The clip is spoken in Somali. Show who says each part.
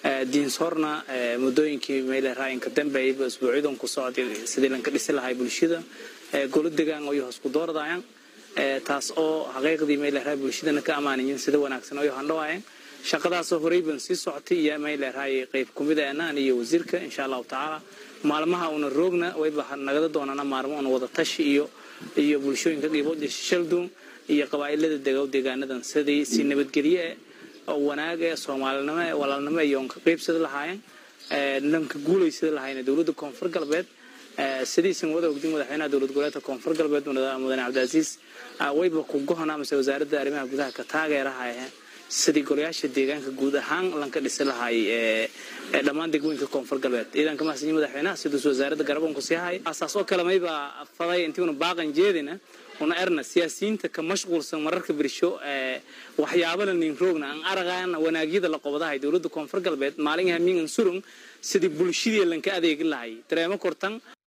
Speaker 1: diinsoorna muddooyinkii meeleraayinka dambeeyaba isbuucyadan ku socday sidii lanka dhisi lahay bulshada golo degaan oyo hoos ku doordayaan taas oo xaqiiqdii meeleraay bulshadana ka ammaanayin sida wanaagsan oyo handhawaayeen shaqadaasoo horeyban sii socotay iyo meeleraay qayb kumida anaan iyo wasiirka insha allahu tacaala maalmaha una roogna wayba nagada doonana maalmo una wada tashi iyo iyo bulshooyinka qiiboodii shalduun iyo qabaa'ilada degow deegaanadan sidii si nabadgelye oo wanaag ee soomaalinimo ee walaalnimo iyo onka qaybsada lahaayeen nanka guulaysada lahaayeen dowladda koonfur galbeed sidiisan wada ogdin madaxweynaha dowlad goboleedka koonfur galbeed mudane cabdicaziis wayba ku gohona amase wasaaradda arrimaha gudaha ka taageerahaayeen sidii golayaasha deegaanka guud ahaan lanka dhisi lahaay dhammaan degmooyinka koonfur galbeed ciidanka mahadsanyi madaxweynaha siduus wasaaradda garaboonku sii hay asaas oo kale mayba faday intiuna baaqan jeedina una erna siyaasiyiinta ka mashquulsan mararka birsho waxyaabana nin roogna aan aragaana wanaagyada la qobadahay dowladda koonfur galbeed maalin hamiin surung sidii bulshadii lanka adeegi lahay dareemo kortan